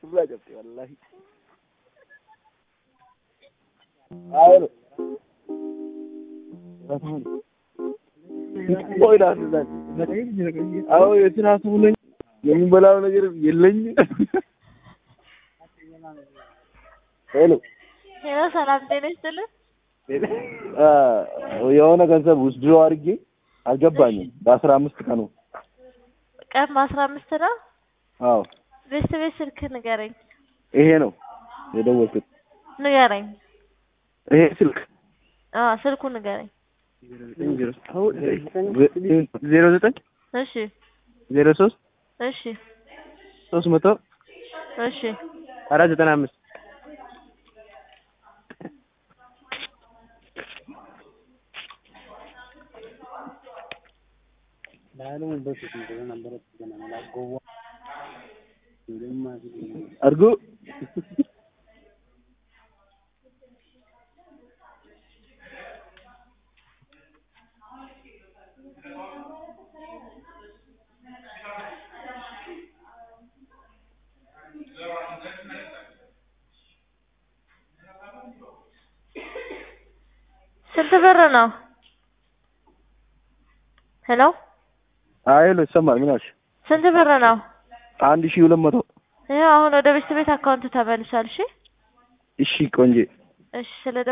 irraa cabse wallaahi. Ayero. ቆይ ዳስዛል አዎ የስራ ሰው ነኝ። የሚበላው ነገር የለኝም። ሄሎ ሄሎ፣ ሰላም ጤና ይስጥልን። የሆነ ገንዘብ ውስድሮ አድርጌ አልገባኝም። በአስራ አምስት ቀኑ ቀን በአስራ አምስት ነው። አዎ ቤት ቤት ስልክ ንገረኝ ይሄ ነው የደወልኩት። ንገረኝ። ይሄ ስልክ አዎ ስልኩ ንገረኝ። ዜሮ ዘጠኝ እሺ ዜሮ ሶስት እሺ ሶስት መቶ እሺ አራት ዘጠና አምስት አድርጎ ስንት ብር ነው? ሄሎ አይሎ ይሰማል። ምን አልሽ? ስንት ብር ነው? አንድ ሺህ ሁለት መቶ ይኸው አሁን ወደ ቤት ቤት አካውንት ተመልሷል። እሺ እሺ ቆንጆ እሺ ስለ